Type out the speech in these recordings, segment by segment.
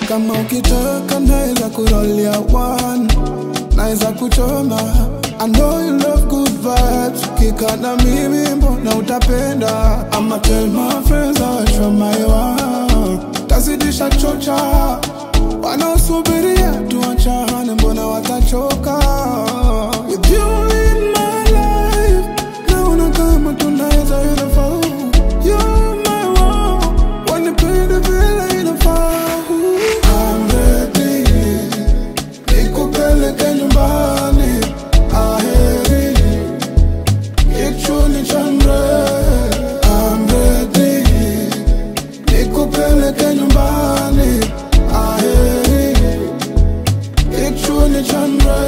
kama ukitaka naweza kurolia one naweza kuchoma I know you love good vibes Kika na mimi mbona utapenda I'ma tell my friends I wish for my one Tazidisha chocha Wanaosubiria tuachane mbona watachoka With you in my life Naona kama tunaweza inafaa You're my one Wanipende vile inafaa I'm ready nikupeleke nyumbani aheri kichuni chandre I'm ready nikupeleke nyumbani aheri kichuni chandre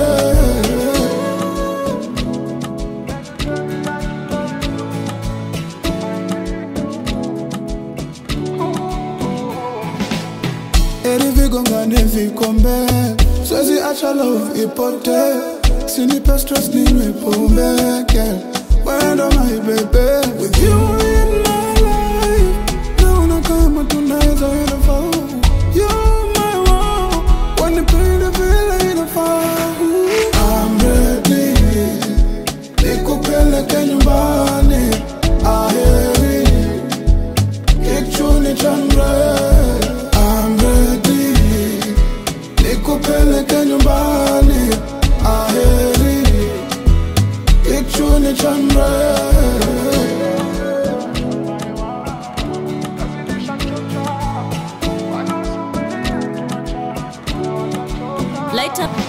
Eri vigongane vikombe Siwezi acha love ipote Sinipe stress ninywe pombe girl Wendo my baby With you in my life Naona kama tunaweza inafaa You're my one Wanipende vile inafaa I'm ready Nikupeleke nyumbani Aheri Kichuni chandre I'm ready Nikupeleke nyumbani Aheri Kichuni chandre Light up